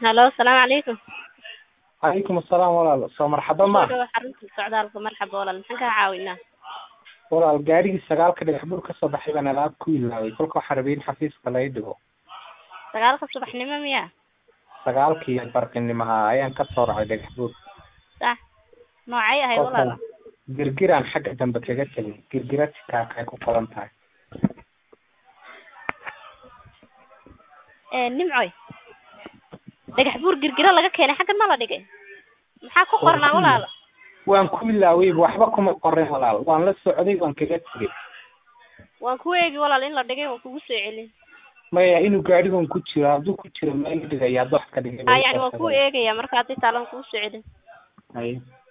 halo asalaamu calaykum calaykum asalaam walaal soo marxaba ma Soo dhawaad xarunta socdaalka marxaba walaal maxaan kaa caawinaa walaal gaarigii sagaalka dhagax bur kasoo baxay baan alaab ku ilaaway kolka waxaa rabay in xafiiska laga dhigo sagaalka subaxnimo miya sagaalkii barqinimaha ayaan kasoo racay dhagax bur sax noocay ahay walaal kolka girgiraan xagga dambe kaga tegay girgira tikaaka ay ku qoran tahay ee nimcoy dhagax buur girgira laga keenay xaggan ma la dhigay maxaa ku qornaa walaal waan ku ilaawayba waxba kuma qorin walaal waan la socday waan kaga tegay waan ku eegi walaal in la dhigay waan kugu soo celin maya inuu gaadhigan ku jiro hadduu ku jiro meel dhigaya hadda wax ka dhigay ha yani waan ku eegaya marka haddii taalan kugu soo celin Haye.